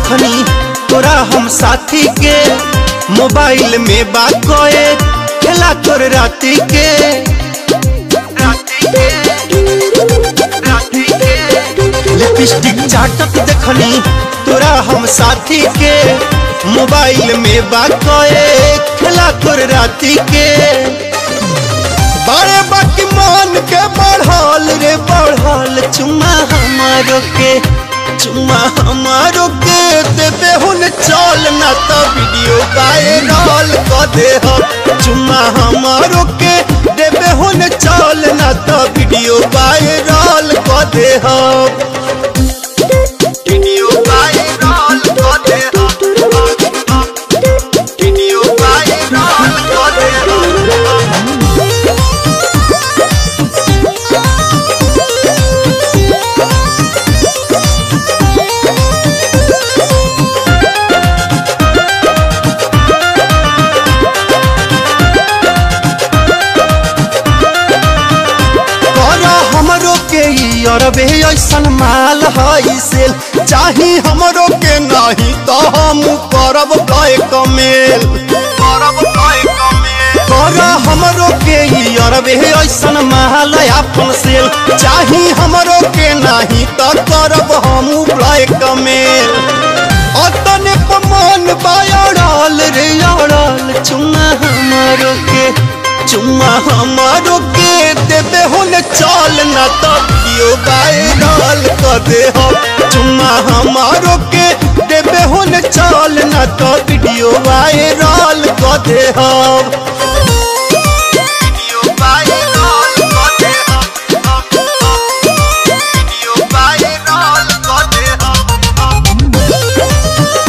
देखनी तोरा हम साथी के मोबाइल में बात कोए खेला तोर राती के लिपस्टिक चाटत देखनी तोरा हम साथी के मोबाइल में बात कोए खेला तोर राती के बड़े बाकी मान के बढ़ल रे बढ़ल चुम्मा हमारो के चुम्मा हमारो के देबे हुन चल ना तो वीडियो वायरल क दे हम चुम्मा हमारो के देबे हुन चल ना तो वीडियो वायरल क दे हम वीडियो वायरल क दे हम वीडियो वायरल क दे हम करा हमरो के ई अरबे ऐसन माल हई सेल चाही हमरो के नहीं तो हम करब गए कमेल करब गए कमेल करा हमरो के ई अरबे ऐसन माल अपन सेल चाही हमरो के नहीं तो करब हम गए कमेल अतने पमान बायड़ल रे अड़ल चुम्मा हमरो के चुम्मा हमारो के देबे हुन चल न तो वीडियो वायरल कर दे हम चुम्मा हमारो के देबे हुन चल न तो वीडियो वायरल कर दे हम वीडियो वायरल कर दे हम वीडियो वायरल कर दे हम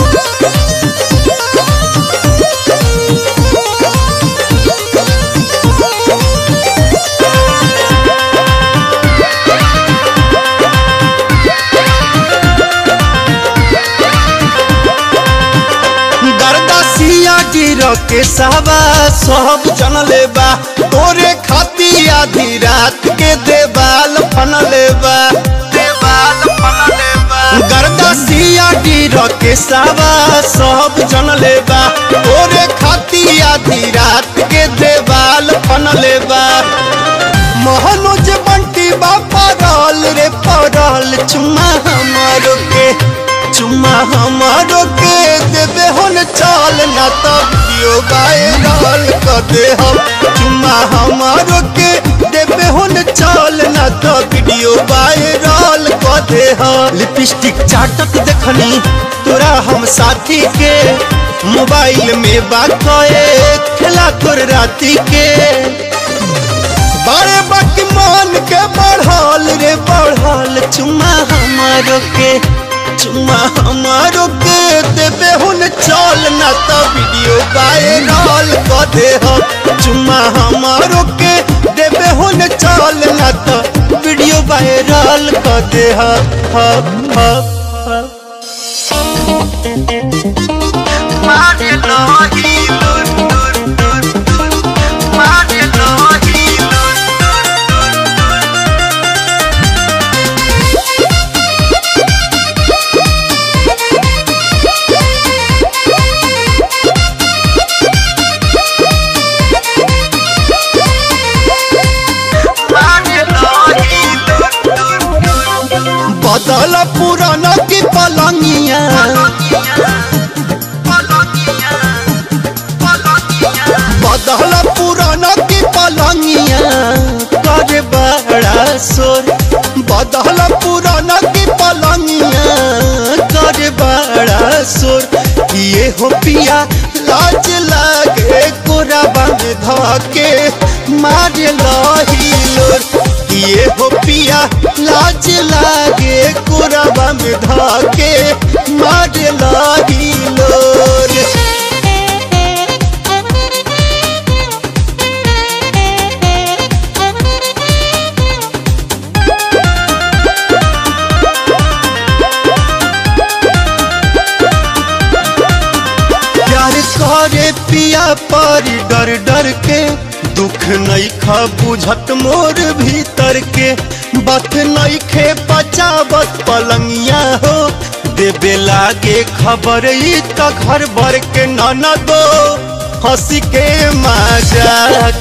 गर्दा सिया गिर के सावा सब जन लेबा तोरे खाती आधी रात के देवाल फन लेबा देवाल फन लेबा गर्दा सिया गिर के सावा सब जन लेबा तोरे खाती आधी रात के देवाल फन लेबा मोहनुज बंटी बापा रल रे पड़ल चुम्मा हमारो के चुम्मा हमारो के देबे हुन चल ना तो वीडियो वायरल कर दे हम चुम्मा हमारो के देबे हुन चल ना तो वीडियो वायरल कर दे हम लिपस्टिक चाटत देखनी तोरा हम साथी के मोबाइल में बात कोए खेला तोर राती के बड़े बाकी मान के बढ़ल रे बढ़ल चुम्मा हमारो के चुम्मा हमारो के देबे हुन चल ना तो वीडियो वायरल क दे हम चुम्मा हमारो के देबे हुन चल ना तो वीडियो वायरल क दे हम हम हम हम मारे लोही लुर लुर लुर लुर मारे लोही लुर बदल पुराना की पलंगिया बदल पुराना की पलंगिया कर बड़ा शोर बदल पुराना की पलंगिया कर बड़ा शोर ये हो पिया लाज लागे कोराबा में धके मार लही लोर ये हो पिया लाज लागे कोराबा में धके मार लही लोर प्यार करे पिया परी डर डर के दुख नहीं खा बुझत मोर भीतर के बत नहीं खे बचावत पलंगिया हो देबे लागे खबर ई त घर भर के ननदो हंसी के मजाक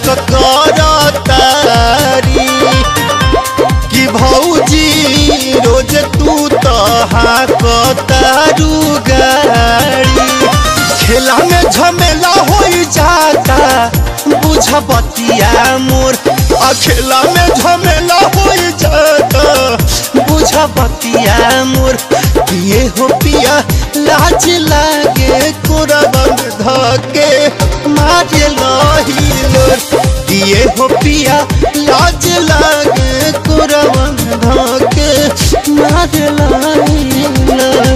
करतारी कि भौजी रोज तू तो हाकतारू गाड़ी खेला में झमेला हो जाता बुझ बतिया मोर आ खेला में झमेला हो जाता बुझ बतिया मोर पिए हो पिया लाज लागे कुरबंद धके मारे लही लोर पिए हो पिया लाज लागे कुरबंद धके मारे लही लोर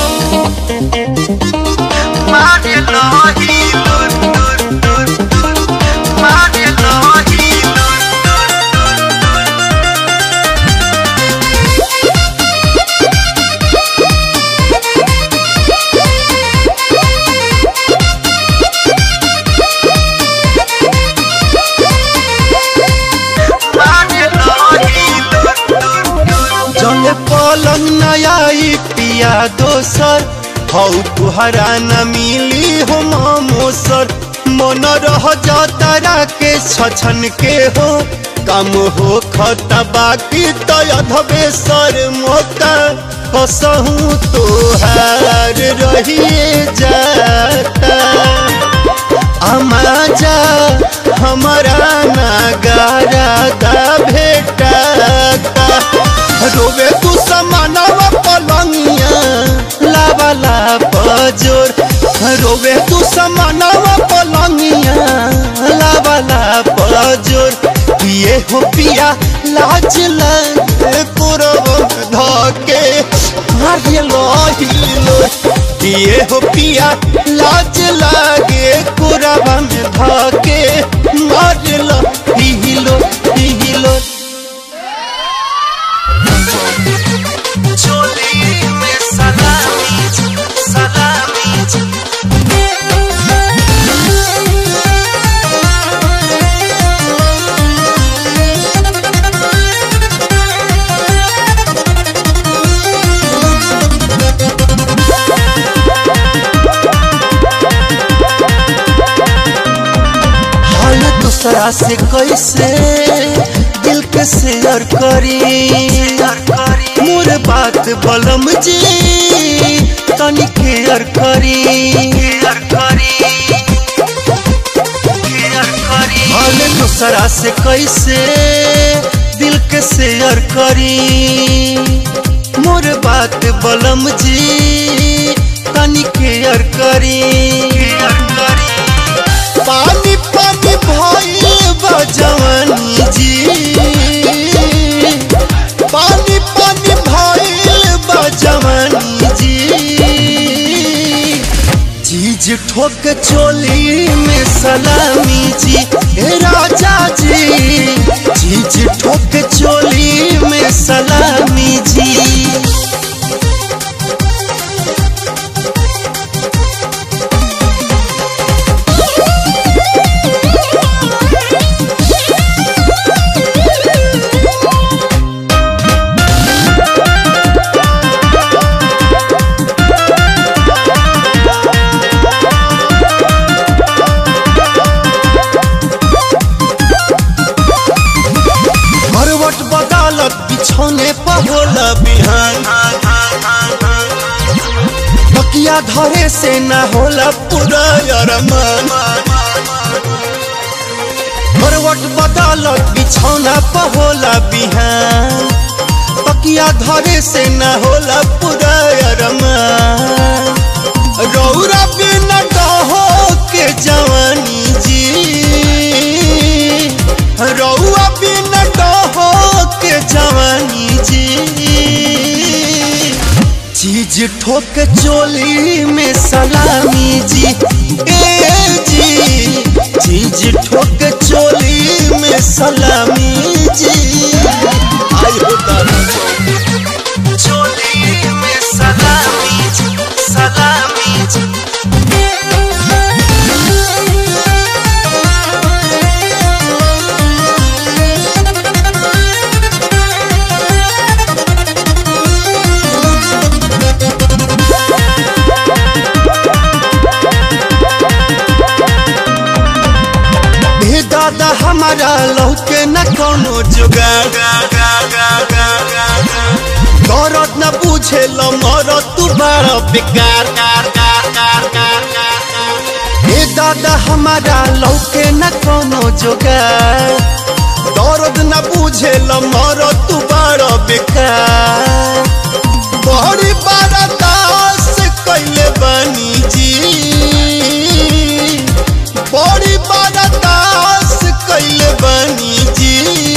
मारे लही लोर लोर लोर लोर मारे लही लोर जले पलंग नया पिया दोसर हौ तुहरा न मिली हो मोसर मन रह जतरा के छछन के हो कम हो खता बाकी तो अधबे सर मोता कसहूँ तोहार रहिए जाता अमाजा हमारा नगारा दा भेटाता रोवे तू समानवा पलंगिया लावाला पजोर रोवे तू समानवा पलंगिया लावाला पजोर पिए हो पिया लाज लगे कुरब धके मारे लोहिलो पिए हो पिया लाज लागे कुरब में धके मारे लो हिलो हिलो चोली में सलामी सलामी हाल दूसरा से कैसे दिल के शेयर करी मोर बात बलम जी तनी केयर करी हाल दूसरा से कैसे दिल के शेयर करी मोर बात बलम जी तनी केयर करी पानी पानी भइल बा जवानी जी पानी पानी भइल बा जवानी जी चीज ठोक चोली में सलामी जी हे राजा जी चीज ठोक चोली में सलामी जी करवट बदालत बिछौने पर होला बिहान तकिया धरे से ना होला पूरा अरमान करवट बदालत बिछौना पर होला बिहान तकिया धरे से ना होला पूरा अरमान रौरा बिना कहो के जवानी जी रौआ बिना कहो के जवानी जी चीज ठोक चोली में सलामी जी ए जी चीज ठोक चोली में सलामी जी आई हो दादा चोली में सलामी जी सलामी जी हमारा लौके न कोनो जुगाड़ दौरत न बुझे लो मरो तू बड़ा बेकार ए दादा हमारा लौके न कोनो जुगाड़ दौरत न बुझे लो मरो तू बड़ा बेकार बड़ी बड़ा दास कैले बनी जी बड़ी बड़ा दास कैले बनी जी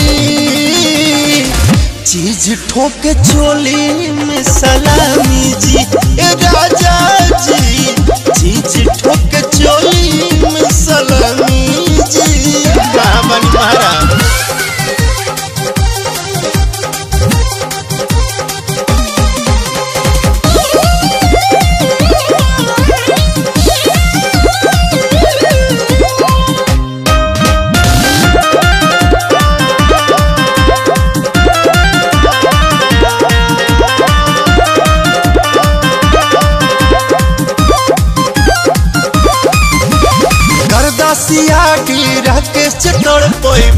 चीज ठोके चोली में सलामी जी ए राजा जी चीज ठोके चोली में सलामी जी कहाँ बनी महाराज गर्दासिया गिरा के चटड़ पैब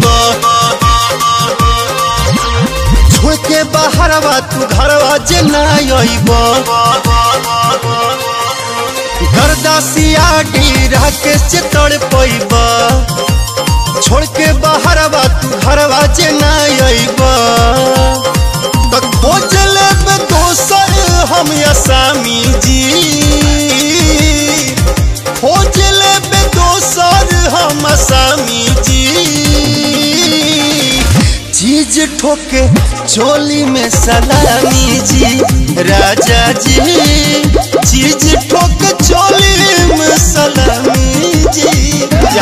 छोड़ के बाहरवा तू घरवा जे ना अइब गर्दासिया गिरा के चटड़ पैब छोड़ के बाहरवा तू घरवा जे ना अइब तो खोज लेब दोसर हम असामी जी खोज लेबे दोसर हम असामी जी चीज ठोके चोली में सलामी जी राजा जी चीज ठोके चोली में सलामी जी